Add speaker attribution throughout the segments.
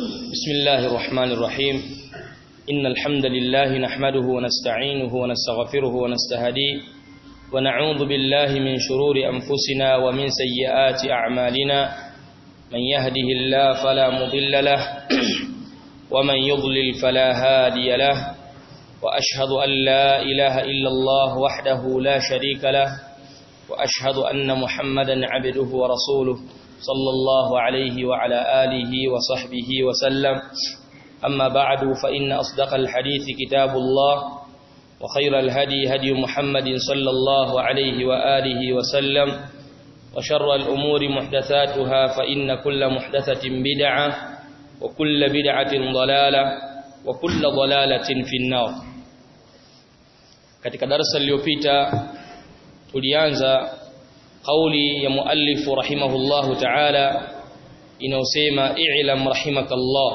Speaker 1: بسم الله الرحمن الرحيم إن الحمد لله نحمده ونستعينه ونستغفره ونستهديه ونعوذ بالله من شرور أنفسنا ومن سيئات أعمالنا من يهده الله فلا مضل له ومن يضلل فلا هادي له وأشهد أن لا إله إلا الله وحده لا شريك له وأشهد أن محمدا عبده ورسوله صلى الله عليه وعلى آله وصحبه وسلم أما بعد فإن أصدق الحديث كتاب الله وخير الهدي هدي محمد صلى الله عليه وآله وسلم وشر الأمور محدثاتها فإن كل محدثة بدعة وكل بدعة ضلالة وكل ضلالة في النار katika darasa lililopita tulianza kauli ya muallifu rahimahullahu ta'ala inayosema i'lam rahimakallah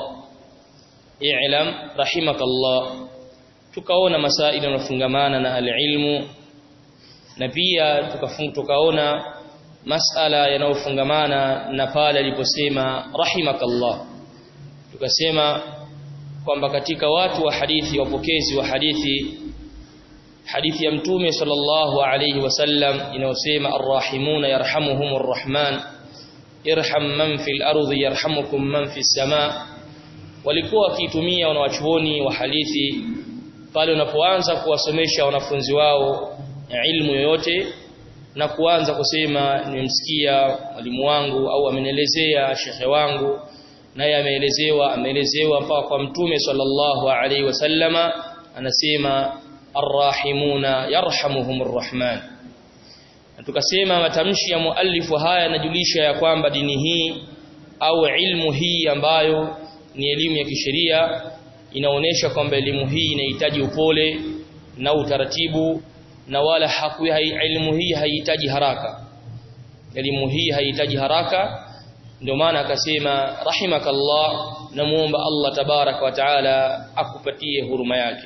Speaker 1: i'lam rahimakallah tukaona masaili yanayofungamana na alilmu na pia tukaona masala yanayofungamana na pale aliposema rahimakallah tukasema kwamba katika watu wa hadithi wapokezi wa hadithi hadithi ya mtume sallallahu alayhi wasallam inayosema arrahimuna yarhamuhumur rahman irham man fil ardi yarhamukum man fis samaa walikuwa wakitumia wanawachuoni wa hadithi pale unapoanza kuwasomesha wanafunzi wao ilmu yoyote na kuanza kusema nimemsikia mwalimu wangu au amenielezea shekhe wangu naye ameelezewa ameelezewa mpaka kwa mtume sallallahu alaihi wasallama anasema arrahimuna yarhamuhumur rahman na tukasema matamshi ya muallifu haya yanajulisha ya kwamba dini hii au ilmu hii ambayo ni elimu ya kisheria inaonesha kwamba elimu hii inahitaji upole na utaratibu na wala hakuwa elimu hii haihitaji haraka elimu hii haihitaji haraka ndio maana akasema rahimakallah namuomba Allah tabarak wa taala akupatie huruma yake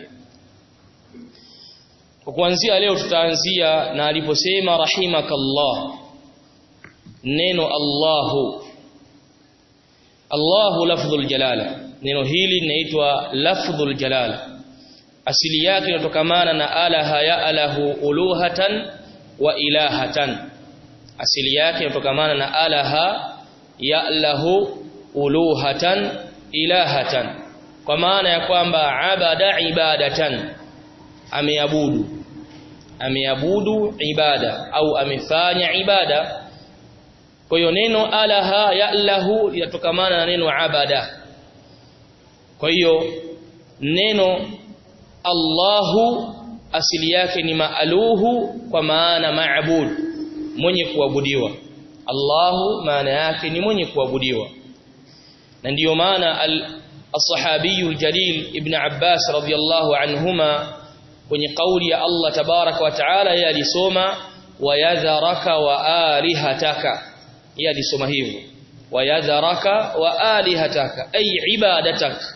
Speaker 1: kwa kuanzia leo tutaanzia na aliposema rahimakallah neno Allahu Allahu lafdhul jalala neno hili linaitwa lafdhul jalala asili yake inatokamana na alaha ya alahu uluhatan wa ilahatan asili yake inatokamana na alaha ya lahu uluhatan ilahatan kwa maana ya kwamba abada ibadatan ameabudu ameabudu ibada au amefanya ibada kwa hiyo neno alaha ya'lahu linatokamana na neno abada kwa hiyo neno Allahu asili yake ni maaluhu kwa maana maabud mwenye kuabudiwa Allahu maana yake ni mwenye kuabudiwa na ndiyo maana al-sahabiyu al-jalil ibn Abbas radiyallahu anhuma kwenye kauli ya Allah tabaraka wa taala yeye alisoma wayadharaka wa alihataka yeye alisoma hivyo wayadharaka wa alihataka ay ibadatak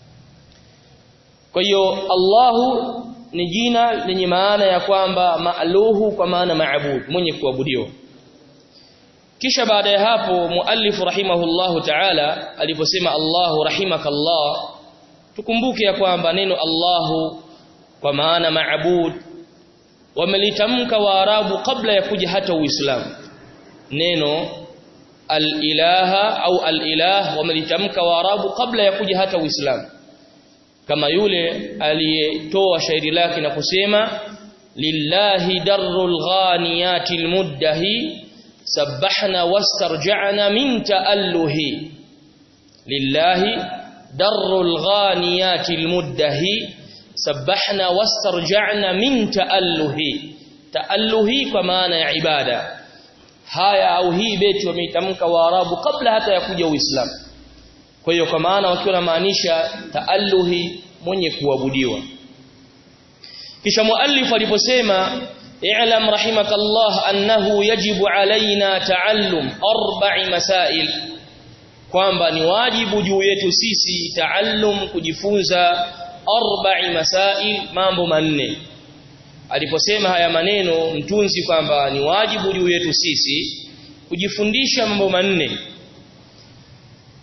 Speaker 1: kwa hiyo Allahu ni jina lenye maana ya kwamba maaluhu kwa maana maabud mwenye kuabudiwa kisha baada ya hapo muallif rahimahullahu ta'ala aliposema Allahu rahimakallah tukumbuke ya kwamba neno Allahu kwa maana maabud wamelitamka waarabu kabla ya kuja hata uislamu neno al-ilaha au al-ilah wamelitamka waarabu kabla ya kuja hata uislamu kama yule aliyetoa shairi lake na kusema lillahi darrul ghaniyatil muddahi sabbahna wastarja'na min ta'alluhi lillahi darrul ghaniyatil muddahi sabbahna wastarja'na min ta'alluhi ta'alluhi kwa maana ya ibada haya au hii beti wameitamka waarabu kabla hata ya kuja uislamu kwa hiyo kwa maana wakiwa namaanisha taalluhi mwenye kuabudiwa kisha muallif aliposema i'lam rahimakallah annahu yajibu alaina taallum arba'i masail kwamba ni wajibu juu yetu sisi taallum kujifunza arba'i masail mambo manne aliposema haya maneno mtunzi kwamba ni wajibu juu yetu sisi kujifundisha mambo manne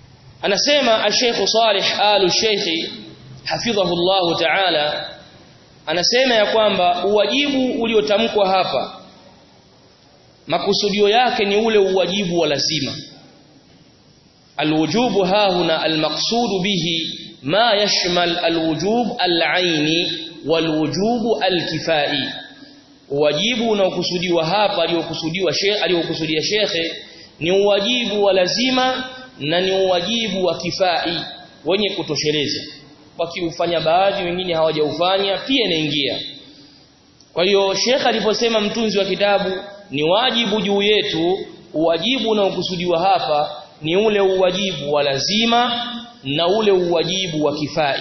Speaker 1: anasema al-Sheikh Salih al-Sheikh hafidhahu Allah ta'ala anasema ya kwamba uwajibu uliotamkwa hapa makusudio yake ni ule uwajibu wa lazima alwujubu hahuna almaqsudu bihi ma yashmal alwujub alaini walwujubu alkifai uwajibu unaokusudiwa hapa aliyokusudiwa sheikh aliyokusudia shekhe ni uwajibu wa lazima na ni uwajibu wa kifai wenye kutosheleza wakiufanya baadhi wengine hawajaufanya pia inaingia kwa hiyo shekhe aliposema mtunzi wa kitabu ni wajibu juu yetu uwajibu unaokusudiwa hapa ni ule uwajibu wa lazima na ule uwajibu wa kifai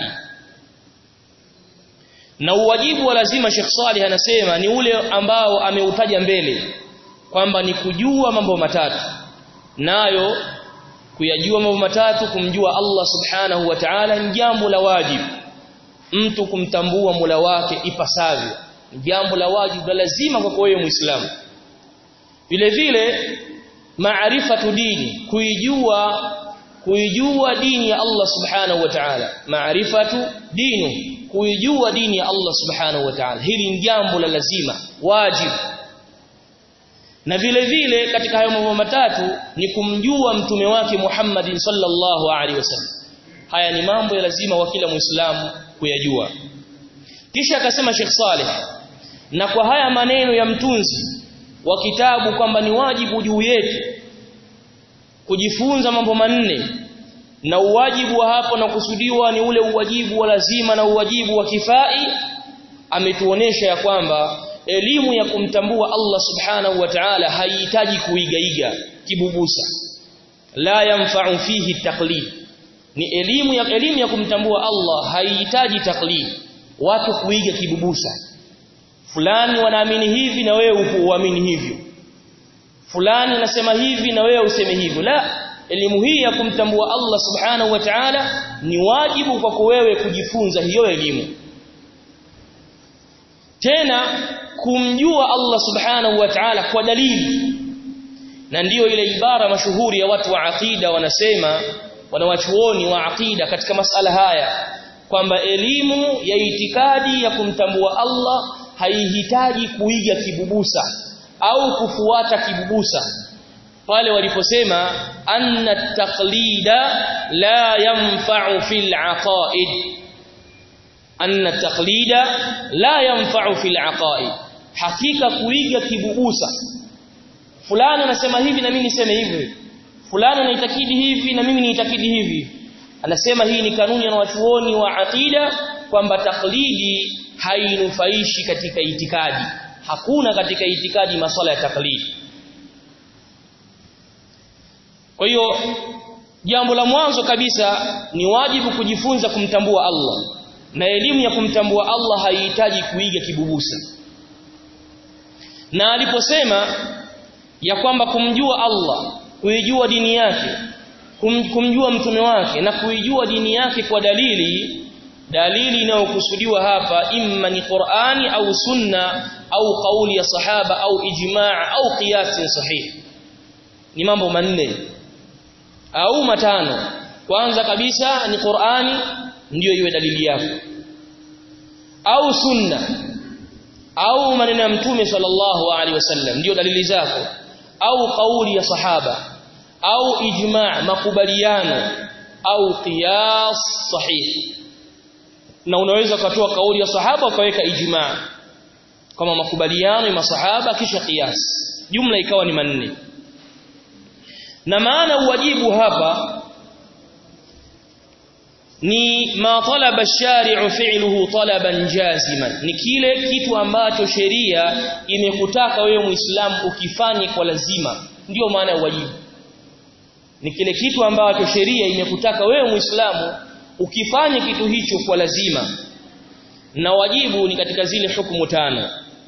Speaker 1: na uwajibu wa lazima Sheikh Salih anasema ni ule ambao ameutaja mbele kwamba ni kujua mambo matatu nayo kuyajua mambo matatu kumjua Allah subhanahu wa ta'ala ni jambo la wajibu mtu kumtambua Mola wake ipasavyo ni jambo la wajibu la lazima kwa wewe Muislamu vile vile maarifatu dini kuijua kuijua dini ya Allah subhanahu wa ta'ala maarifatu dini kuijua dini ya Allah subhanahu wa ta'ala hili ni jambo la lazima wajibu na vile vile katika hayo mambo matatu ni kumjua mtume wake Muhammad sallallahu alaihi wasallam haya ni mambo ya lazima wa kila muislamu kuyajua kisha akasema Sheikh Saleh na kwa haya maneno ya mtunzi wa kitabu kwamba ni wajibu juu yetu kujifunza mambo manne na uwajibu wa hapo na kusudiwa ni ule uwajibu wa lazima na uwajibu wa kifai ametuonesha ya kwamba elimu ya kumtambua Allah subhanahu wa ta'ala haihitaji kuigaiga kibubusa la yanfa'u fihi taqlid ni elimu ya elimu ya kumtambua Allah haihitaji taklid watu kuiga kibubusa fulani wanaamini hivi na wewe uamini hivyo fulani anasema hivi na wewe useme hivyo la elimu hii ya kumtambua Allah subhanahu wa ta'ala ni wajibu kwako wewe kujifunza hiyo elimu tena kumjua Allah subhanahu wa ta'ala kwa dalili na ndiyo ile ibara mashuhuri ya watu wa aqida wanasema wanawachuoni wa aqida katika masala haya kwamba elimu ya itikadi ya kumtambua Allah haihitaji kuiga kibubusa au kufuata kibubusa pale waliposema anna taqlida la yanfa'u fil aqaid anna taqlida la yanfa'u fil aqaid hakika kuiga kibubusa fulani anasema hivi na mimi niseme hivi fulani anaitakidi hivi na mimi niitakidi hivi anasema hii ni kanuni ya wanachuoni wa aqida kwamba taklidi hainufaishi katika itikadi hakuna katika itikadi masuala ya taklidi kwa hiyo jambo la mwanzo kabisa ni wajibu kujifunza kumtambua Allah na elimu ya kumtambua Allah haihitaji kuiga kibubusa na aliposema ya kwamba kumjua Allah kuijua dini yake kum, kumjua mtume wake na kuijua dini yake kwa dalili dalili inayokusudiwa hapa imma ni Qur'ani au sunna au kauli ya sahaba au ijmaa au qiyas sahih ni mambo manne au matano kwanza kabisa ni Qur'ani ndiyo iwe dalili yako au sunna au maneno ya mtume sallallahu alaihi wasallam ndiyo dalili zako au kauli ya sahaba au ijma' makubaliano au qiyas sahih na unaweza kutoa kauli ya sahaba ukaweka ijma' kama makubaliano ya masahaba kisha qiyas jumla ikawa ni manne na maana uwajibu hapa ni ma talaba ash-shari'u fi'luhu talaban jaziman ni kile kitu ambacho sheria imekutaka wewe muislamu ukifanye kwa lazima ndiyo maana ya wajibu ni kile kitu ambacho sheria imekutaka wewe muislamu ukifanye kitu hicho kwa lazima na wajibu ni katika zile hukumu tano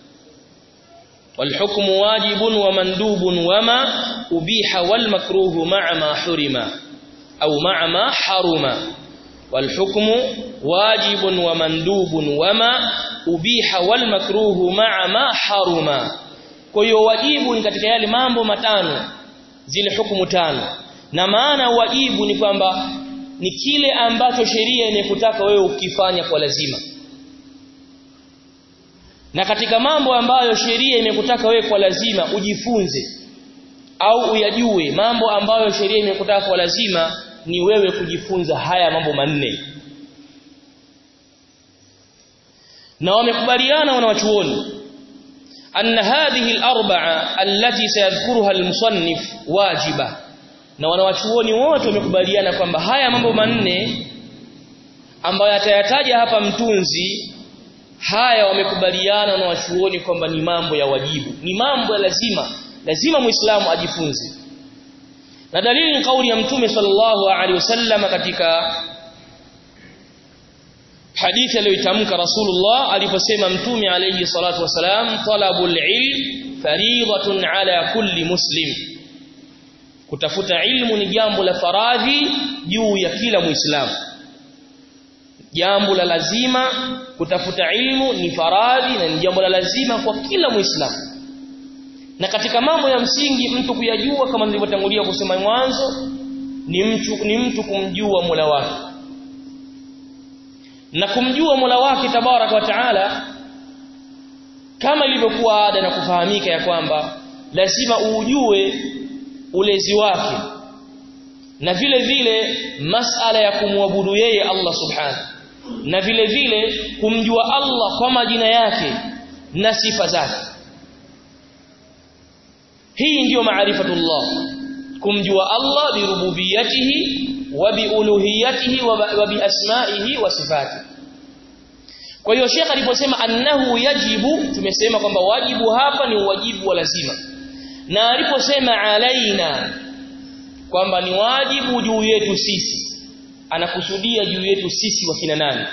Speaker 1: والحكم واجب ومندوب وما أبيح والمكروه مع ما حرم أو مع ما حرم والحكم واجب ومندوب وما أبيح والمكروه مع ما حرم kwa hiyo wajibu ni katika yale mambo matano zile hukumu tano na maana wajibu ni kwamba ni kile ambacho sheria imekutaka wewe ukifanya kwa lazima na katika mambo ambayo sheria imekutaka wewe kwa lazima ujifunze au uyajue mambo ambayo sheria imekutaka kwa lazima ni wewe kujifunza haya mambo manne na wamekubaliana wanawachuoni anna hadhihi al-arba'a allati sayadhkuruha al-musannif wajiba na wanawachuoni wote wamekubaliana kwamba haya mambo manne ambayo atayataja hapa mtunzi haya wamekubaliana na wachuoni kwamba ni mambo ya wajibu ni mambo ya lazima lazima muislamu ajifunze na dalili ni kauli ya mtume sallallahu alaihi wasallam katika hadithi aliyoitamka Rasulullah aliposema mtume alayhi salatu wasalam talabul ilm fariidatun ala kulli muslim kutafuta ilmu ni jambo la faradhi juu ya kila muislamu jambo la lazima kutafuta ilmu ni faradhi na ni jambo la lazima kwa kila muislamu na katika mambo ya msingi mtu kuyajua kama nilivyotangulia kusema mwanzo ni mtu ni mtu kumjua Mola wake na kumjua Mola wake tabaraka wa taala kama ilivyokuwa ada na kufahamika ya kwamba lazima uujue ulezi wake na vile vile masala ya kumwabudu yeye Allah subhanahu na vile vile kumjua Allah kwa majina yake na sifa zake hii ndiyo maarifatullah kumjua Allah birububiyatihi wa biuluhiyatihi wa biasmaihi wa sifatihi kwa hiyo Sheikh aliposema annahu yajibu tumesema kwamba wajibu hapa ni wajibu wa lazima na aliposema alaina kwamba ni wajibu juu yetu sisi anakusudia juu yetu sisi wakina nani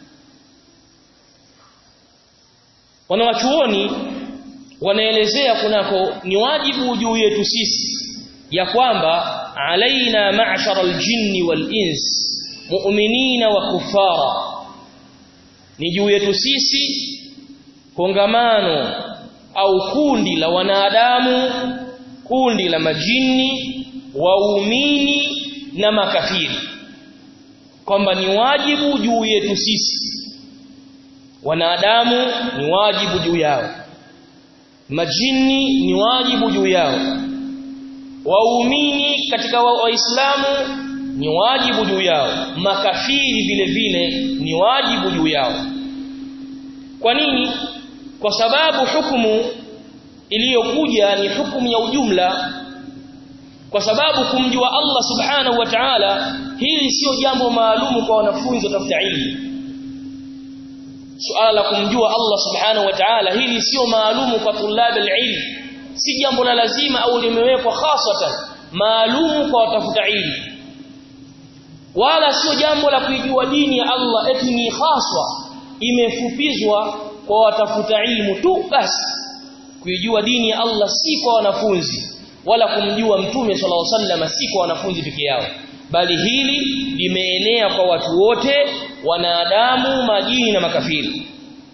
Speaker 1: wanawachuoni wanaelezea kunako ni wajibu juu yetu sisi ya kwamba alaina ma'shara aljinni wal ins mu'minina wa kufara ni juu yetu sisi kongamano au kundi la wanadamu kundi la majini waumini na makafiri kwamba ni wajibu juu yetu sisi wanadamu ni wajibu juu yao majini ni wajibu juu yao waumini katika waislamu wa ni wajibu juu yao makafiri vile vile ni wajibu juu yao kwa nini kwa sababu hukumu iliyokuja ni hukumu ya ujumla kwa sababu kumjua Allah subhanahu wa ta'ala hili sio jambo maalumu kwa wanafunzi watafuta ilmu suala la kumjua Allah subhanahu wa ta'ala hili sio maalumu kwa tulab ilm si jambo la lazima au limewekwa hasatan maalumu kwa watafuta ilmu wala sio jambo la kuijua dini ya Allah eti ni haswa imefupizwa kwa watafuta ilmu tu basi kuijua dini ya Allah si kwa wanafunzi wala kumjua mtume sallallahu alaihi wasallam si kwa wanafunzi peke yao bali hili limeenea kwa watu wote wanadamu majini na makafiri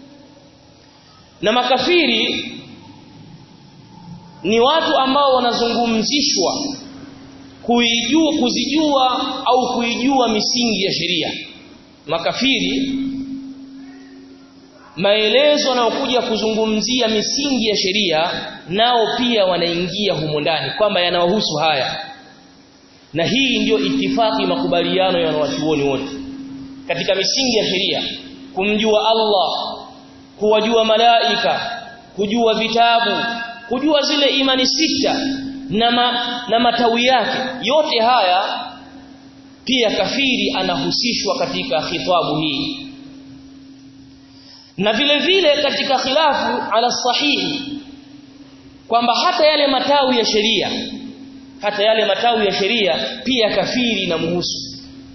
Speaker 1: na makafiri ni watu ambao wanazungumzishwa kuijua kuzijua au kuijua misingi ya sheria makafiri maelezo yanayokuja kuzungumzia misingi ya sheria nao pia wanaingia humo ndani kwamba yanawahusu haya na hii ndiyo itifaki makubaliano ya wanawachuoni wote katika misingi ya sheria kumjua Allah kuwajua malaika kujua vitabu kujua zile imani sita na, ma, na matawi yake yote haya pia kafiri anahusishwa katika khitabu hii na vile vile katika khilafu ala sahihi kwamba hata yale matawi ya sheria hata yale matawi ya sheria pia kafiri inamhusu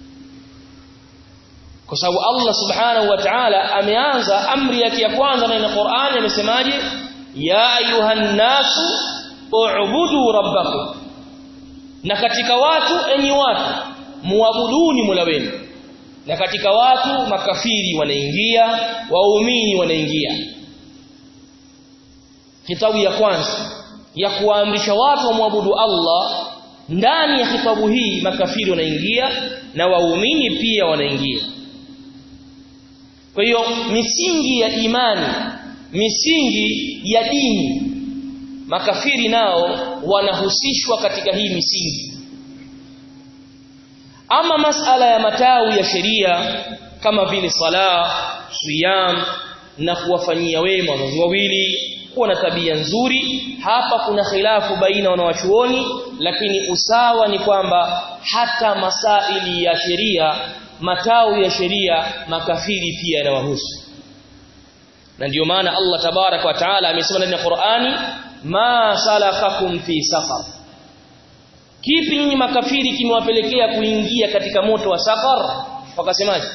Speaker 1: kwa sababu Allah subhanahu wa ta'ala ameanza amri yake ya kwanza na Qur'ani amesemaje ya ayuhan nasu u'budu rabbakum na katika watu enyi watu muabuduni Mola wenu na katika watu makafiri wanaingia waumini wanaingia kitabu ya kwanza ya kuamrisha watu wamwabudu Allah ndani ya khitabu hii makafiri wanaingia na waumini pia wanaingia kwa hiyo misingi ya imani misingi ya dini makafiri nao wanahusishwa katika hii misingi ama masala ya matawi ya sheria kama vile sala siyam na kuwafanyia wema wazazi wawili kuwa na tabia nzuri hapa kuna khilafu baina wanawachuoni lakini usawa ni kwamba hata masaili ya sheria matawi ya sheria makafiri pia yanawahusu na ndiyo maana Allah tabarak wa taala amesema ndani ya Qur'ani ma salakakum fi saqar kipi nyinyi makafiri kimewapelekea kuingia katika moto wa saqar wakasemaje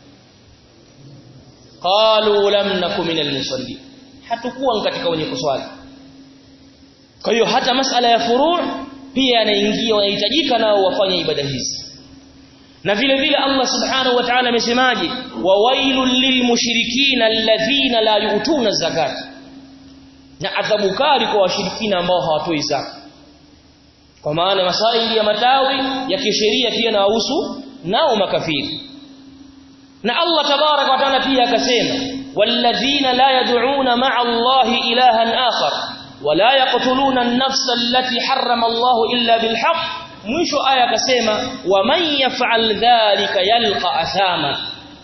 Speaker 1: qalu lam nakum minal musallin hatukuwa katika wenye kuswali kwa hiyo hata masala ya furu' pia yanaingia wanahitajika nao wafanye ibada hizi na vile vile Allah subhanahu wa ta'ala amesemaje wawailul lilmushrikina alladhina la yu'tuna zakat na adhabu kali kwa washirikina ambao hawatoi zaka kwa maana masaili ya matawi ya kisheria pia na wahusu nao makafiri na Allah tabarak wa taala pia akasema walladhina la yad'una ma'a Allahi ilahan akhar wala yaqtuluna an-nafsa allati harrama Allahu illa bilhaq mwisho aya akasema waman yaf'al dhalika yalqa athama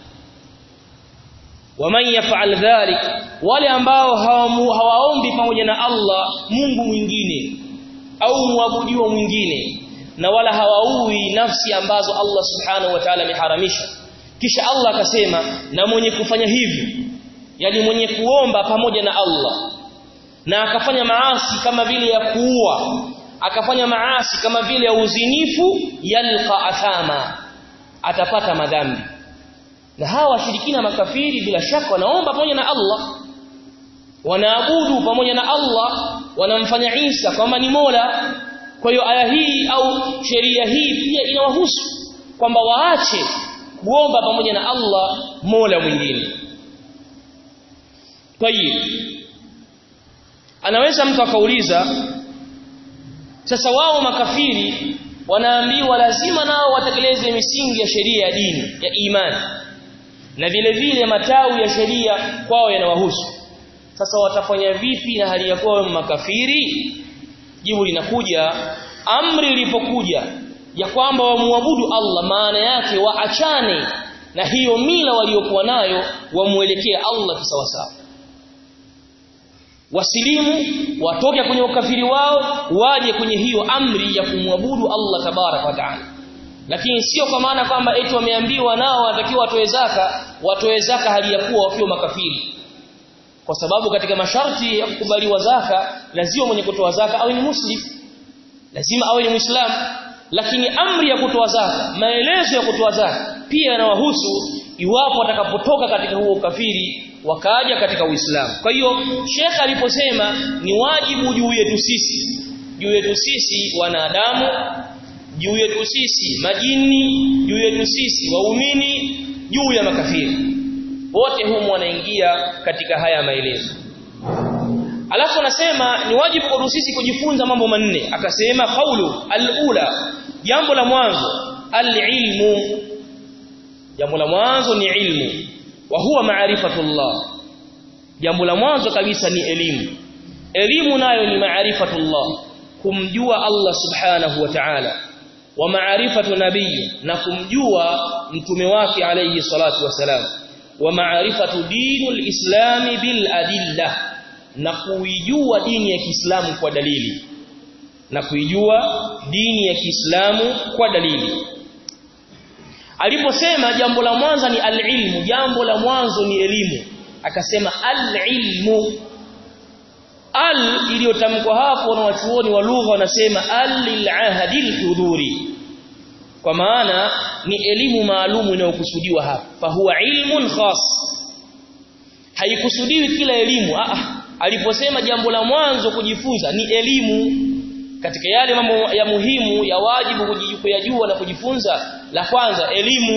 Speaker 1: waman yaf'al dhalika wale ambao hawaombi pamoja na Allah Mungu mwingine au muabudiwa mwingine na wala hawaui nafsi ambazo Allah subhanahu wa ta'ala ameharamisha kisha Allah akasema na mwenye kufanya hivyo yani mwenye kuomba pamoja na Allah na akafanya maasi kama vile ya kuua akafanya maasi kama vile ya uzinifu yalqa athama atapata madhambi na hawa washirikina makafiri bila shaka wanaomba pamoja na Allah wanaabudu pamoja na Allah wanamfanya Isa kwamba ni Mola kwa hiyo aya hii au sheria hii pia inawahusu kwamba waache kuomba pamoja na Allah Mola mwingine Tayib Anaweza mtu akauliza sasa wao makafiri wanaambiwa lazima nao watekeleze misingi ya sheria ya dini ya imani na vile vile matawi ya sheria kwao yanawahusu sasa watafanya vipi na hali ya kuwa makafiri jibu linakuja amri ilipokuja ya kwamba wamuabudu Allah maana yake waachane na hiyo mila waliokuwa nayo wamuelekea Allah kisawasawa wasilimu watoke kwenye ukafiri wao waje kwenye hiyo amri ya kumwabudu Allah tabarak wa taala lakini sio kwa maana kwamba eti wameambiwa nao wanatakiwa watoe zaka watoe zaka hali ya kuwa wakiwa makafiri kwa sababu katika masharti ya kukubaliwa zaka lazima mwenye kutoa zaka awe ni muslim lazima awe ni muislamu lakini amri ya kutoa zaka maelezo ya kutoa zaka pia yanawahusu iwapo watakapotoka katika huo ukafiri wakaja katika Uislamu. Kwa hiyo Sheikh aliposema ni wajibu juu yetu sisi, juu yetu sisi wanadamu, juu yetu sisi majini, juu yetu sisi waumini, juu ya makafiri. Wote humu wanaingia katika haya maelezo. Alafu anasema ni wajibu kwa sisi kujifunza mambo manne. Akasema kaulu al-ula, jambo la mwanzo al-ilmu. Jambo la mwanzo ni ilmu wa huwa maarifatullah jambo la mwanzo kabisa ni elimu elimu nayo ni maarifatullah kumjua Allah subhanahu wa ta'ala wa maarifatu nabii na kumjua mtume wake alayhi salatu wasalam wa maarifatu dinul islami bil adilla na kuijua dini ya Kiislamu kwa dalili na kuijua dini ya Kiislamu kwa dalili aliposema jambo la mwanzo ni alilmu jambo la mwanzo ni elimu akasema alilmu al iliyotamkwa hapo na wachuoni wa lugha wanasema alilahadil hudhuri kwa maana ni elimu maalumu inayokusudiwa hapa fa huwa ilmun khas haikusudiwi kila elimu ah aliposema jambo la mwanzo kujifunza ni elimu katika yale mambo ya muhimu ya wajibu kujijua na kujifunza la kwanza elimu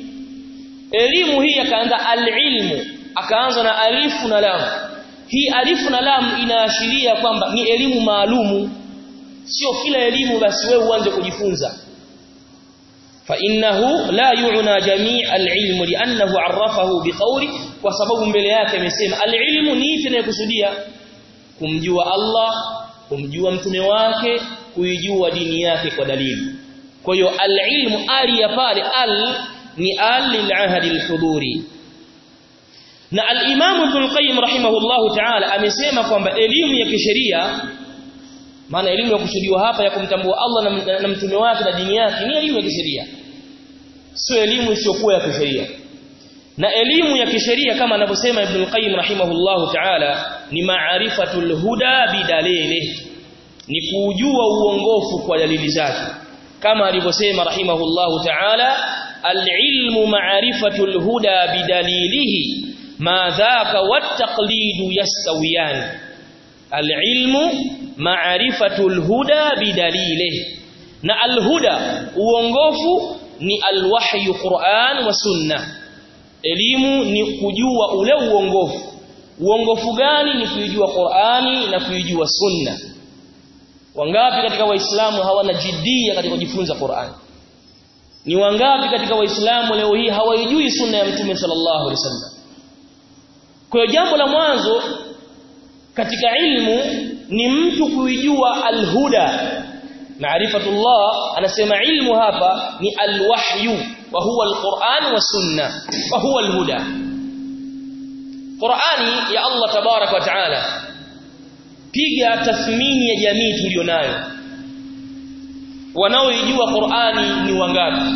Speaker 1: elimu hii akaanza alilmu akaanza na alifu na lam hii alifu na lam inaashiria kwamba ni elimu maalumu sio kila elimu basi wewe uanze kujifunza fa innahu la yu'na jami' al-ilm li'annahu 'arrafahu biqawli kwa sababu mbele yake amesema al-ilmu ni ipi inayokusudia kumjua Allah kumjua mtume wake kuijua dini yake kwa dalili kwa hiyo al-ilmu ali ya pale al ni al lil-ahdi al-huduri na al-Imam Ibn al-Qayyim rahimahullahu ta'ala amesema kwamba elimu ya kisheria maana elimu ya kusudiwa hapa ya kumtambua Allah na, na, na mtume wake na dini yake ni elimu ya kisheria sio elimu isiyokuwa ya kisheria na elimu ya kisheria kama anavyosema Ibn al-Qayyim rahimahullahu ta'ala ni ma'rifatul huda bidalili ni kujua uongofu kwa dalili zake kama alivyosema rahimahullahu ta'ala al-ilmu ma'rifatul huda bidalilihi ma dhaka wat-taqlidu yastawiyan al-ilmu ma'rifatul huda bidalilihi na al-huda uongofu ni al-wahyu Qur'an wa sunna elimu ni kujua ule uongofu uongofu gani ni kuijua Qur'ani na kuijua sunna wangapi katika waislamu hawana jidia katika kujifunza Qur'an ni wangapi katika waislamu leo hii hawaijui sunna ya mtume sallallahu alaihi wasallam kwa hiyo jambo la mwanzo katika ilmu ni mtu kuijua alhuda maarifatullah anasema ilmu hapa ni alwahyu wa huwa alquran wa sunna wa huwa alhuda Qur'ani ya Allah tabarak wa taala piga tathmini ya jamii tulionayo wanaoijua Qur'ani ni wangapi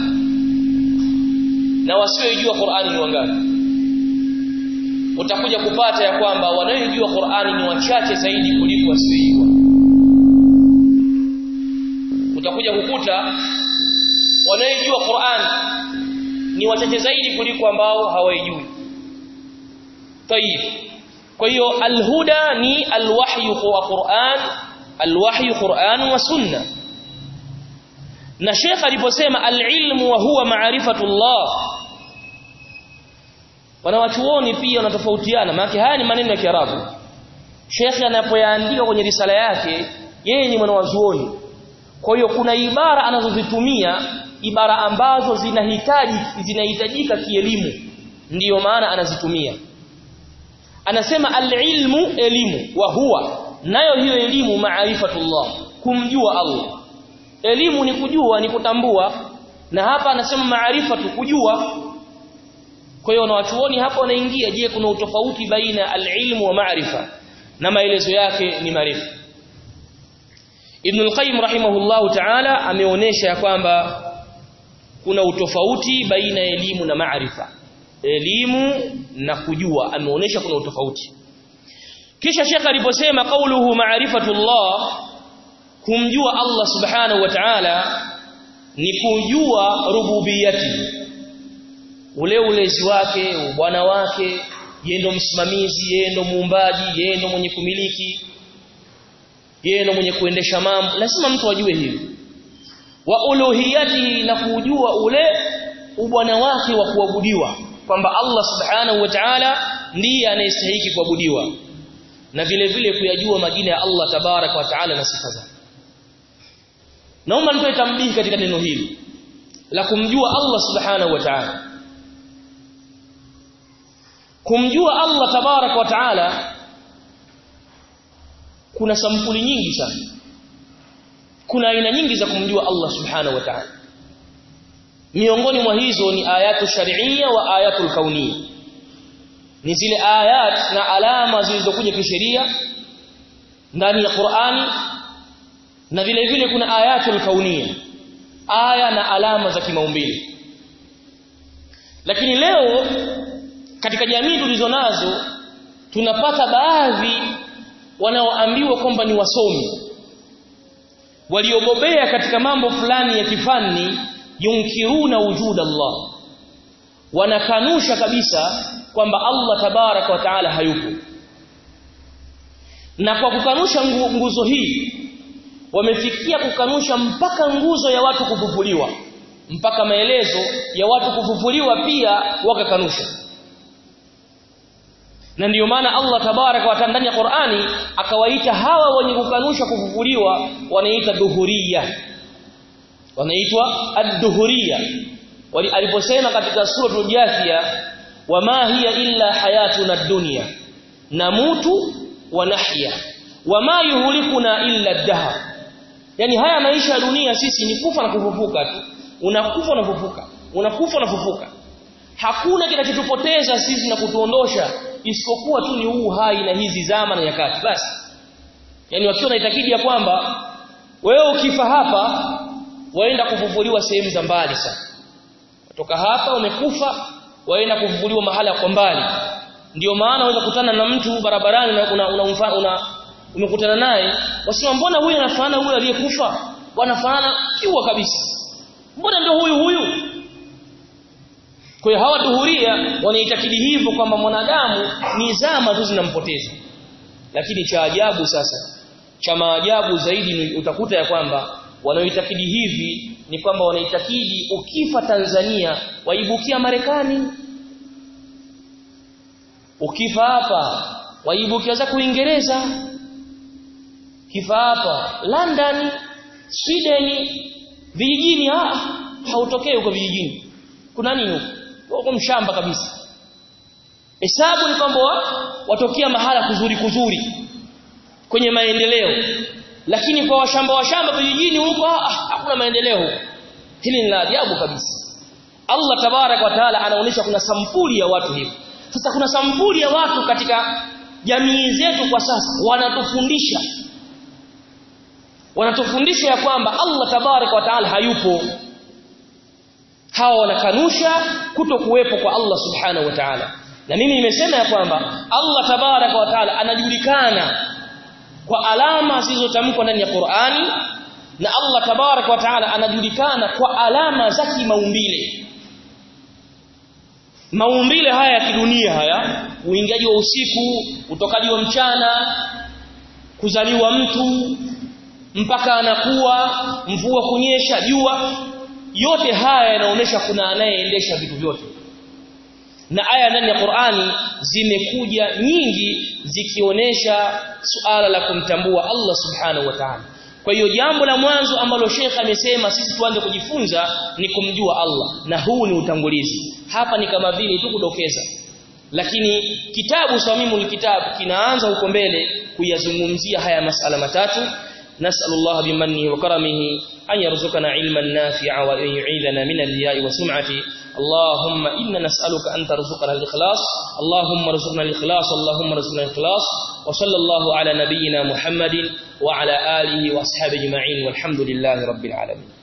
Speaker 1: na wasioijua Qur'ani ni wangapi utakuja kupata ya kwamba wanaoijua Qur'ani ni wachache zaidi kuliko wasioijua utakuja kukuta wanaoijua Qur'ani ni wachache zaidi kuliko ambao hawaijui tayib kwa hiyo alhuda ni alwahyu wa Qur'an alwahyu Qur'an wa sunna na Sheikh aliposema alilmu wa huwa ma'rifatullah wanawachuoni pia wanatofautiana maana haya ni maneno ya Kiarabu Sheikh anapoyaandika kwenye risala yake yeye ni mwanawazuoni kwa hiyo kuna ibara anazozitumia ibara ambazo zinahitaji zinahitajika kielimu ndiyo maana anazitumia anasema alilmu elimu wa huwa nayo hiyo elimu maarifatullah kumjua Allah elimu ni kujua ni kutambua na hapa anasema maarifatu kujua kwa hiyo wanawachuoni hapa wanaingia je kuna utofauti baina alilmu wa maarifa na maelezo yake ni marefu Ibn al-Qayyim rahimahullahu ta'ala ameonesha kwamba kuna utofauti baina elimu na maarifa elimu na kujua ameonesha kuna utofauti kisha Sheikh aliposema kauluhu ma'rifatullah kumjua Allah subhanahu wa ta'ala ni kujua rububiyati ule ulezi wake ubwana wake yeye ndo msimamizi yeye ndo muumbaji yeye ndo mwenye kumiliki yeye ndo mwenye kuendesha mambo lazima mtu ajue hili wa uluhiyatihi na kujua ule ubwana wake wa kuabudiwa kwamba Allah subhanahu wa ta'ala ndiye anayestahili kuabudiwa na vile vile kuyajua majina ya Allah tabarak wa ta'ala na sifa zake naomba nitoe tambihi katika neno hili la kumjua Allah subhanahu wa ta'ala kumjua Allah tabarak wa ta'ala kuna sampuli nyingi sana kuna aina nyingi za kumjua Allah subhanahu wa ta'ala miongoni mwa hizo ni ayatu shar'iyya wa ayatul kauniyya ni zile ayat na alama zilizokuja kisheria ndani ya Qur'ani na vile vile kuna ayatul kauniyya aya na alama za kimaumbile lakini leo katika jamii tulizonazo tunapata baadhi wanaoambiwa kwamba ni wasomi waliobobea katika mambo fulani ya kifani yunkiruna wujuda Allah wanakanusha kabisa kwamba Allah tabaraka wa taala hayupo na kwa kukanusha nguzo hii wamefikia kukanusha mpaka nguzo ya watu kufufuliwa mpaka maelezo ya watu kufufuliwa pia wakakanusha na ndiyo maana Allah tabaraka wa taala ndani ya Qur'ani akawaita hawa wenye kukanusha kufufuliwa wanaita duhuria wanaitwa ad-duhuria aliposema katika suratul jathia wama hiya illa hayatuna ad-dunya namutu wa nahya wama yuhlikuna illa ad-dahr yani haya maisha ya dunia sisi ni kufa na kufufuka tu unakufa na kufufuka unakufa na kufufuka hakuna kinachotupoteza sisi na kutuondosha isipokuwa tu ni huu hai na hizi zama na nyakati basi yani wakiwa na itakidi ya kwamba wewe ukifa hapa waenda kufufuliwa sehemu za mbali sana kutoka hapa umekufa waenda kufufuliwa mahala kwa mbali ndio maana unaweza kukutana na mtu barabarani na una, una, una, una umekutana naye wasema mbona huyu anafanana huyu aliyekufa wanafanana kiwa kabisa mbona ndio huyu huyu kwa hiyo hawa duhuria wanaitakidi hivyo kwamba mwanadamu ni zama tu zinampoteza lakini cha ajabu sasa cha maajabu zaidi utakuta ya kwamba wanaoitakidi hivi ni kwamba wanaitakidi ukifa Tanzania waibukia Marekani ukifa hapa waibukia za Uingereza kifa hapa London Sweden vijijini ah hautokei huko vijijini kuna nini huko huko mshamba kabisa hesabu ni kwamba watokea mahala kuzuri kuzuri kwenye maendeleo lakini kwa washamba washamba vijijini huko ah hakuna maendeleo huko hili ni la ajabu kabisa Allah tabarak wa taala anaonyesha kuna sampuli ya watu hivi sasa kuna sampuli ya watu katika jamii zetu kwa sasa wanatufundisha wanatufundisha ya kwamba Allah tabarak wa taala hayupo hawa wanakanusha kuto kuwepo kwa Allah subhanahu wa ta'ala na mimi nimesema ya kwamba Allah tabarak wa taala anajulikana kwa alama zilizotamkwa ndani ya Qur'ani na Allah tabarak wa taala anajulikana kwa alama za kimaumbile maumbile haya ya kidunia haya uingiaji wa usiku utokaji wa mchana kuzaliwa mtu mpaka anakuwa mvua kunyesha jua yote haya yanaonesha kuna anayeendesha vitu vyote na aya ndani ya Qur'ani zimekuja nyingi zikionesha suala la kumtambua Allah subhanahu wa ta'ala kwa hiyo jambo la mwanzo ambalo Sheikh amesema sisi tuanze kujifunza ni kumjua Allah na huu ni utangulizi hapa ni kama vile tu kudokeza lakini kitabu swamimul kitabu kinaanza huko mbele kuyazungumzia haya masala matatu nasallallahu bimannihi wa karamihi أن يرزقنا علما نافعا وأن يعيذنا من الرياء وسمعة اللهم إنا نسألك أن ترزقنا الإخلاص اللهم ارزقنا الإخلاص اللهم ارزقنا الإخلاص وصلى الله على نبينا محمد وعلى آله وأصحابه أجمعين والحمد لله رب العالمين